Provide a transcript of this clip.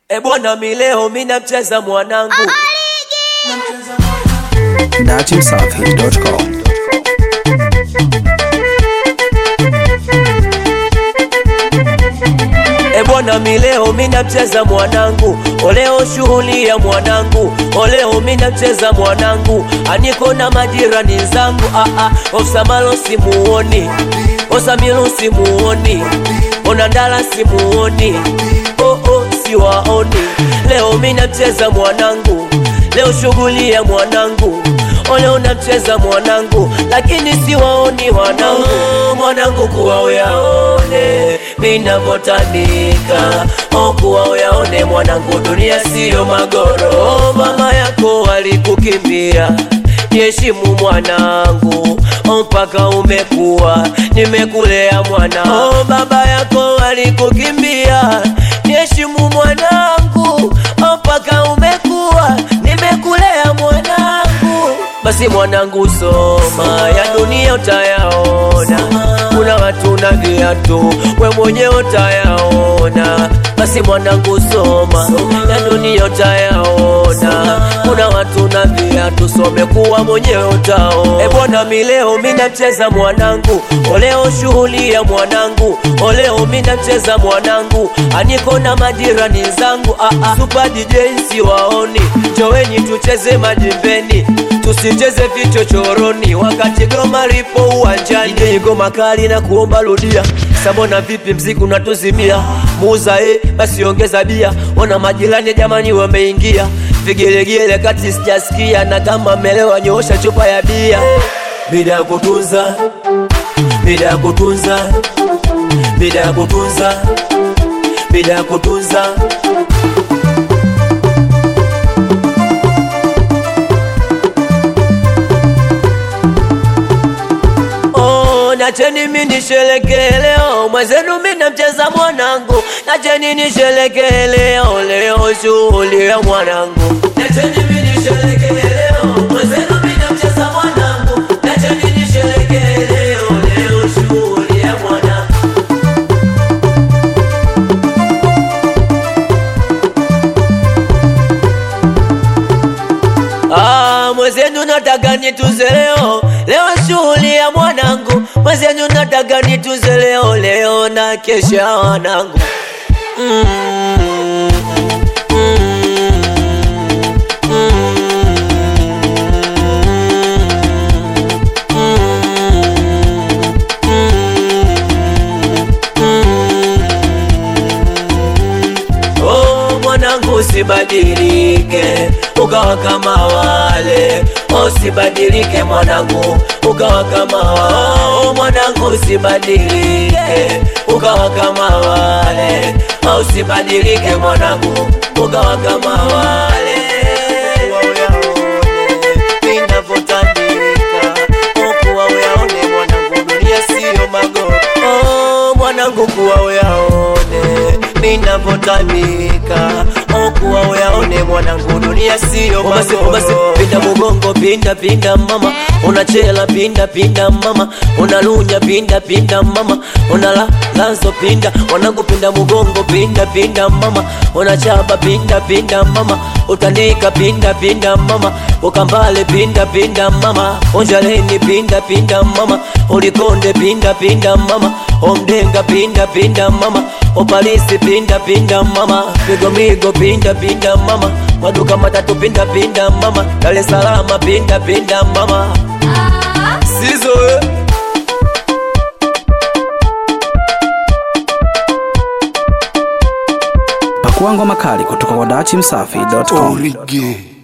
E bwana, mi leo mi namcheza mwanangu datimsafi.com E bwana, mi leo mi namcheza mwanangu, oleo shughuli ya mwanangu, oleo mi namcheza mwanangu, aniko na majirani zangu, ah ah, Osamalo simuoni, Osamilo simuoni, Onandala simuoni, oh oh, siwaoni. Leo mi namcheza mwanangu, leo shughuli ya mwanangu Oleo namcheza mwanangu, lakini siwaoni wanangu, mwanangu kuwa uyaone minavyotanika, oh kuwa uyaone mwanangu, dunia siyo magoro. Oh, mama yako alikukimbia Niheshimu mwanangu, oh, mpaka umekuwa, nimekulea mwana. Oh, baba yako alikukimbia, niheshimu mwanangu, oh, mpaka umekuwa, nimekulea mwanangu. Basi mwanangu, soma ya dunia utayaona, kuna watu na viatu, we mwenyewe utayaona. Basi mwanangu, soma ya dunia utayaona, kuna watu na viatu, some kuwa mwenyewe utaona. E bwana, mi leo mi namcheza mwanangu, oleo shughuli ya mwanangu, oleo mi namcheza mwanangu, aniko na majirani zangu, ah ah, super DJ siwaoni, joweni tucheze majimbeni tusicheze vichochoroni wakati goma lipo uwanjani. DJ goma kali na kuomba rudia, sabona vipi mziki unatuzimia, muuza eh, basi ongeza bia. Ona majirani jamani wameingia, vigelegele kati sijasikia, na kama melewa nyoosha chupa ya bia. Bida ya kutunza, bida ya kutunza, bida ya kutunza, bida ya kutunza Oh, nacheni mi nisherekee leo, mwenzenu mi namcheza mwanangu, nacheni nisherekee leo, leo shughuli ya mwanangu. Nacheni mi nisherekee leo, mwenzenu mi namcheza mwanangu, nacheni nisherekee leo, leo shughuli ya mwanangu. Ah, mwenzenu nataka nituze leo, leo shughuli ya mwanangu. Mwenzenu nataka nituze leo, leo na kesha wanangu. Mm, mm, Oh, mwanangu usibadilike ukawa kama wale, usibadilike mwanangu ukawa kama wao. Mwanangu usibadilike ukawa kama wale, usibadilike mwanangu ukawa kama wale. Ninavyotandika, kuwa uyaone mwanangu, dunia siyo magoro. Oh, mwanangu kuwa uyaone ninavyotamika okuwa uyaone mwanangu, dunia siyo magoro. Pinda mugongo, pinda pinda mama, unachela pinda pinda mama, unalunya pinda pinda mama, unala lazo pinda mwanangu, pinda mugongo, pinda pinda mama, unachaba pinda pinda mama, utandika pinda pinda mama, ukambale pinda pinda mama, onjaleni pinda pinda mama, ulikonde pinda pinda mama, omdenga pinda pinda mama, opalisi pinda pinda mama, migomigo pinda pinda mama, maduka matatu pinda pinda mama, Dar es Salaam pinda pinda mama, sizo eh. Pakua ngoma kali kutoka kwa datimsafi.com. Orige.